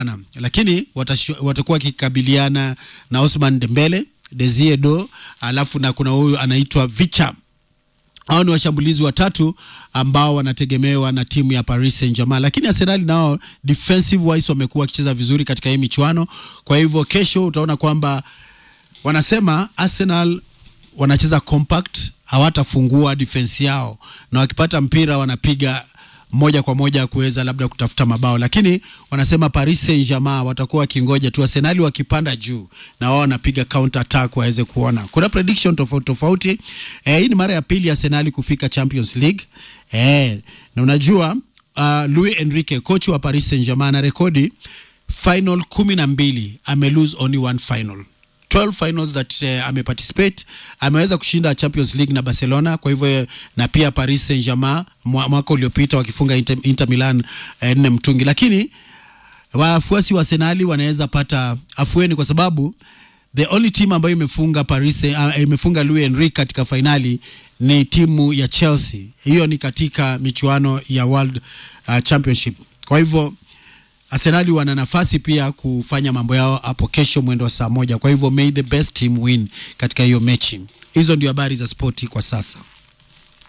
sana lakini watashu- watakuwa wakikabiliana na Osman Dembele, Desire Do, alafu na kuna huyu anaitwa Vicha. Hao ni washambulizi watatu ambao wanategemewa na timu ya Paris Saint-Germain, lakini Arsenal nao defensive wise wamekuwa wakicheza vizuri katika hii michuano. Kwa hivyo kesho utaona kwamba wanasema Arsenal wanacheza compact, hawatafungua defense yao, na wakipata mpira wanapiga moja kwa moja kuweza labda kutafuta mabao, lakini wanasema Paris Saint-Germain watakuwa wakingoja tu Arsenal wakipanda juu na wao wanapiga counter attack waweze kuona. Kuna prediction tofauti tofauti. Eh, hii ni mara ya pili Arsenal kufika Champions League. Eh, na unajua uh, Luis Enrique coach wa Paris Saint-Germain ana rekodi final kumi na mbili ame lose only one final 12 finals that uh, ameparticipate ameweza kushinda Champions League na Barcelona, kwa hivyo na pia Paris Saint-Germain mwa- mwaka uliopita wakifunga Inter, Inter Milan eh, nne mtungi, lakini wafuasi wa Arsenal wanaweza pata afueni kwa sababu the only team ambayo imefunga Paris uh, imefunga Luis Enrique katika fainali ni timu ya Chelsea. Hiyo ni katika michuano ya World uh, Championship. Kwa hivyo Arsenali wana nafasi pia kufanya mambo yao hapo kesho mwendo wa saa moja. Kwa hivyo may the best team win katika hiyo mechi. Hizo ndio habari za spoti kwa sasa.